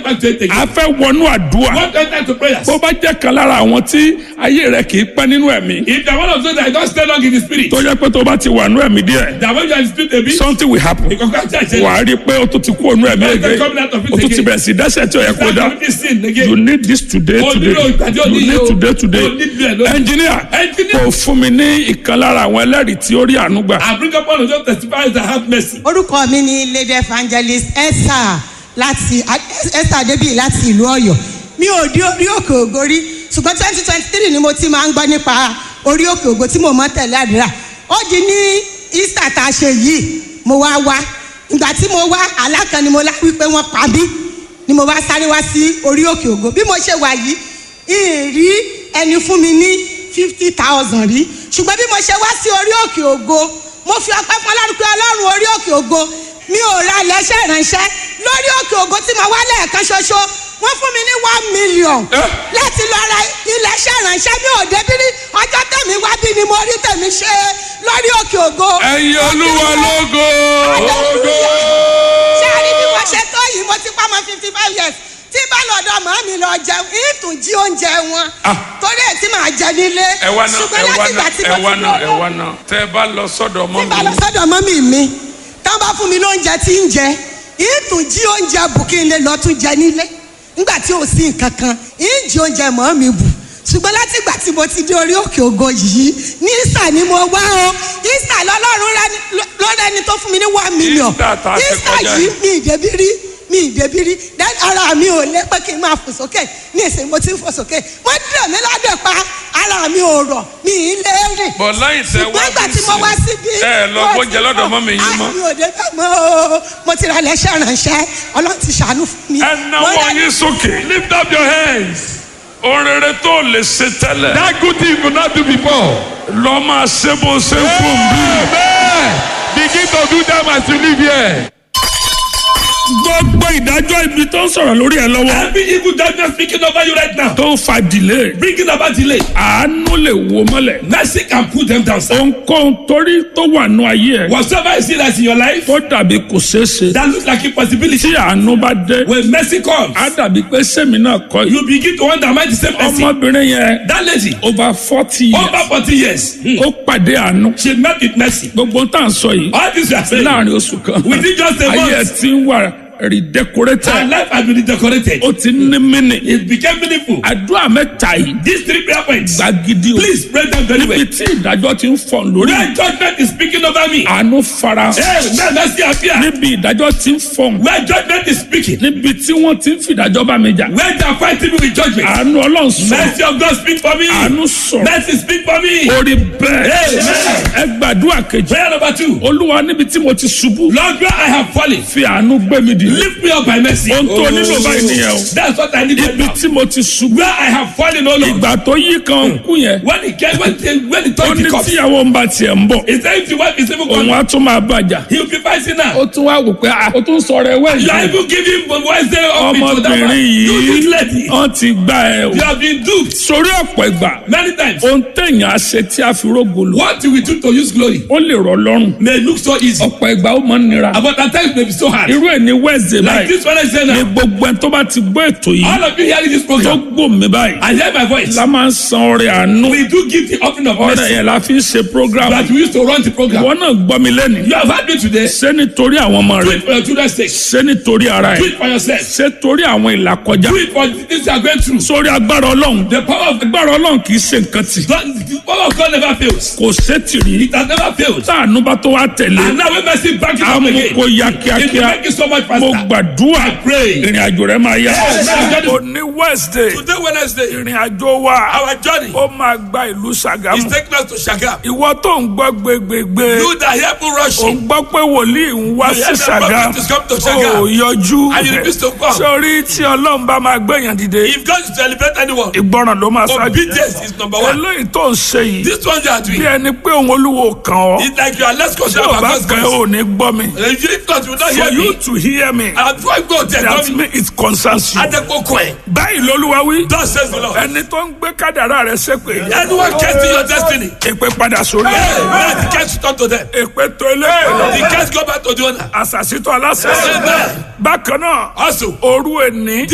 back to it again. a fẹ́ wọnú àdúrà What enter to prayers? bó bá jẹ́ kan lára àwọn tí ayé rẹ̀ kì í pẹ́ nínú ẹ̀mí If the one of those that don't stay long in the spirit, tó jẹ́ pé tó bá ti wà nú ẹ̀mí díẹ̀ that when you are in the spirit a bit, something will happen you can catch it. wà á rí i pé o tún ti kú ònú ẹ̀mí ẹ̀gẹ́ o tún ti bẹ̀rẹ̀ sí dẹ́sẹ̀ tí o yẹ kó dá Start with this sin you again. need this today O today nílò ìpàdé òní you yìí need o. today today O need bẹ́ẹ̀ lọ. engineer Engineer. kò fún mi ní ìkan lára àwọn ẹlẹ́rìí tí ó rí àánú gbà I bring up one of those testifiers that have mercy. orúkọ mi ni lady evangelist esther láti esther adébíyì láti ìlú ọ̀yọ́ mi ò dé orí òkè ògo rí ṣùgbọ́n twenty twenty three ni mo ti máa ń gbọ́ nípa orí òkè ògo tí mo mọ́ tẹ̀lé àdúrà ó di ní easter tá a ṣe yìí mo wá wá ìgbà tí mo wá alákan ni mo lá wípé wọ́n pa mí ni mo wá sáré wá sí orí òkè ògo bí mo ṣe wà yìí ìrí ẹni fún mi ní fifty thousand rí ṣùgbọ́n bí mo ṣe wá sí orí òkè ògo mo fi ọpẹ́ fún ọlọ́run pé ọlọ́run orí òkè ògo mi ò ra ilẹ̀ṣẹ̀ ìránṣẹ́ lórí òkè ògo tí mo wá lẹ́ẹ̀kan ṣoṣo wọ́n fún mi ní one million Eh? láti lọ ra ilẹ̀ṣẹ̀ ìránṣẹ́ mi ò débí rí ọjọ́ tẹ̀mí wá bí ni mo rí tẹ̀mí ṣe lórí òkè ògo. ẹ̀yin olúwa lógo ṣé a rí bí wọ́n ṣe tó yìí mo ti pa ọmọ fifty five years tí bá lọ́dọ̀ màá mi lọ jẹun ìtún jí oúnjẹ wọn Ah. torí ẹ̀ tí màá jẹ nílé ẹ wá náà ṣùgbọ́n ẹ wá láti ìgbà náà tí ẹ mo wá ti náà ẹ lọ́dọ̀ wá náà tẹ́ ẹ bá lọ sọ́dọ̀ mọ́ tí bá lọ mi sọ́dọ̀ mọ́mì mi tán bá fún mi lóúnjẹ tí ń jẹ ìtún jí oúnjẹ bù kí n lè lọ tún jẹ nílé nígbà tí ò sí nǹkan kan ìjì oúnjẹ mọ́ mi bù ṣùgbọ́n láti ìgbà tí mo ti dé orí òkè ògo yìí ní ìsà ni mo wá o ìsà lọ́lọ́run lọ́rẹ́ ẹni tó fún mi ní one million Easter tá a ṣe ìsà kọjá yìí yìí. mi ìdẹ́bí rí mi ìdẹ́bí rí then ara mi ò lé pé kí n máa fò sókè ní ìsìn mo ti ń fò sókè wọ́n dẹ̀ mí ládẹ̀ pa ara mi ò rọ̀ mi ì lé rìn bọ̀ lẹ́yìn tẹ́ wá ṣùgbọ́n ìgbà tí mo wá síbí. ẹ lọ gbóúnjẹ lọ́dọ̀ mọ́ mi yín mọ́ àmì òde bẹ́ẹ̀ mọ́ o mo ti ra lẹ́sẹ̀ ránṣẹ́ ọlọ́run ti ṣàánú fún mi. ẹ náwó Mo dá- yín sókè Lift up your hands. ohun rere tó lè ṣe tẹ́lẹ̀ That good thing you could not do before. lọ́ máa ṣe bó ṣe ń fún bí. Amen. Begin to do them as you live here. gbogbo ìdájọ́ ibi tó ń sọ̀rọ̀ lórí ẹ lọ́wọ́ Every evil judgment speaking over you right now. tó ń fa delay Bringing about delay. àánú lè wo mọ́lẹ̀ Mercy can put them down. sir. ohunkóhun torí tó wà nù ayé ẹ Whatsoever you see that's in your life tó dàbí kò ṣeé ṣe that looks like impossibility. tí àánú bá dé When mercy comes, á dàbí pé sẹ́mi náà kọ́ yìí you begin to wonder am I the same person? ọmọbìnrin yẹn That lady, over forty years over forty years, hmm, ó pàdé àánú she met with mercy. gbogbo tá à ń sọ yìí All this you are saying, láàrin oṣù kan Within just a ayé ẹ month. ti ń wà redecorated her life has been decorated. ó ti ní mínì It became meaningful. àdúrà mẹ́ta yìí These three prayer points, gbàgidi o please pray them very well. níbi tí ìdájọ́ ti ń fọ̀n lórí Where judgment is speaking over me, àánú fara hey, may mercy appear. níbi ìdájọ́ ti ń fọ̀n Where judgment is speaking, níbi tí wọ́n ti ń fìdájọ́ bá mi jà where they are fighting me with judgment, àánú ọlọ́run sọ̀rọ̀ mercy of God speak for me. àánú sọ̀rọ̀ Mercy speak for me. orí bẹ́ẹ̀ Amen. ẹ gbàdúrà kejì Prayer number two. olúwa níbi tí mo ti ṣubú Lord, where I have fallen, fi àánú gbé mi dìde lift me up by mercy. ohun tó nílò báyìí nìyẹn o That's what I need right ibi now. tí mo ti ṣubú Where I have fallen, oh Lord. ìgbà tó yí kan kú yẹn When it came, when the, when the ó time ní comes, tíyàwó ń bá tiẹ̀ ń bọ̀ he said, if the wife is even òun gone, á tún máa bàjá he will be fighting now. ó tún wá wò pé ah, ó tún sọ̀rọ̀ ẹ̀wẹ́ You are yìí even giving Wednesday up into that one. ọmọbìnrin You this yìí lady. wọ́n ti gbá ẹ o You have been duped sórí ọ̀pọ̀ ìgbà many times. ohun téèyàn á ṣe tí a fi rógolo What you will do to use glory ó lè rọ̀ lọ́rùn may look so easy, ọ̀pọ̀ ìgbà ó máa ń nira but at times may be so hard. irú ẹ̀ ní wednesday Like báyìí this one I say ní now. gbogbo ẹni tó bá ti gbọ́ ètò yìí All of you hearing this tó program, gbòmí báyìí I hear my voice. la máa ń san ọrẹ àánú We do give the offering of ọrẹ mercy yẹn la fi ń ṣe program that we used to run the program. ìwọ náà gbọ́ mi lẹ́nu You have had me today. ṣé nítorí àwọn ọmọ Do rẹ it for your children's sake. ṣé nítorí ara Do ẹ it for yourself. ṣé torí àwọn ìlàkọjá Do it for the things you are going through. sórí agbára ọlọ́run The power of agbára ọlọ́run kì í ṣe nǹkan tì God, the power of God never fails. kò sétìrí It has never failed. táànù bá tó wá tẹ̀lé And now when mercy back it up àmú again, kó ya it will kíákíá make it so much mo faster. gbàdúrà I pray. ìrìn àjò rẹ máa yá Yes. òní wednesday Today Wednesday, ìrìn àjò wa our journey ó máa gba ìlú is Ṣàgámù taking us to Shagam. ìwọ tó ń gbọ́ gbégbégbé You that hear people ò ń rushing, gbọ́ pé wòlíì ń wá You sí hear that Ṣàgámù prophet is come to Ṣàgámù. ò yọjú And you refuse to come. sórí tí ọlọ́run bá máa gbẹ̀yàn dìde if God is to elevate anyone, ìgbọràn ló máa ṣáájú obedience is number one. eléyìí tó ń ṣe yìí This one you are bí doing, ẹni pé òun olúwo kàn ọ́ it's like you are less tí concerned ò about bá God's kàn grace. ọ́ ò ní gbọ́ mi And If not, you will not for hear you me. to hear me And before I go there, that tell me, means it concerns you. Adekoko ẹ̀. báyìí lolúwa wí Thus says the Lord. ẹni tó ń gbé kádàrá rẹ ṣépè Anyone casting your destiny, èpè padà sórí hey, ẹ man, the case return to them. èpè tó ilé The case go back to the owner. àṣàṣìtò aláṣẹ Amen. bákan náà Also, òru ẹni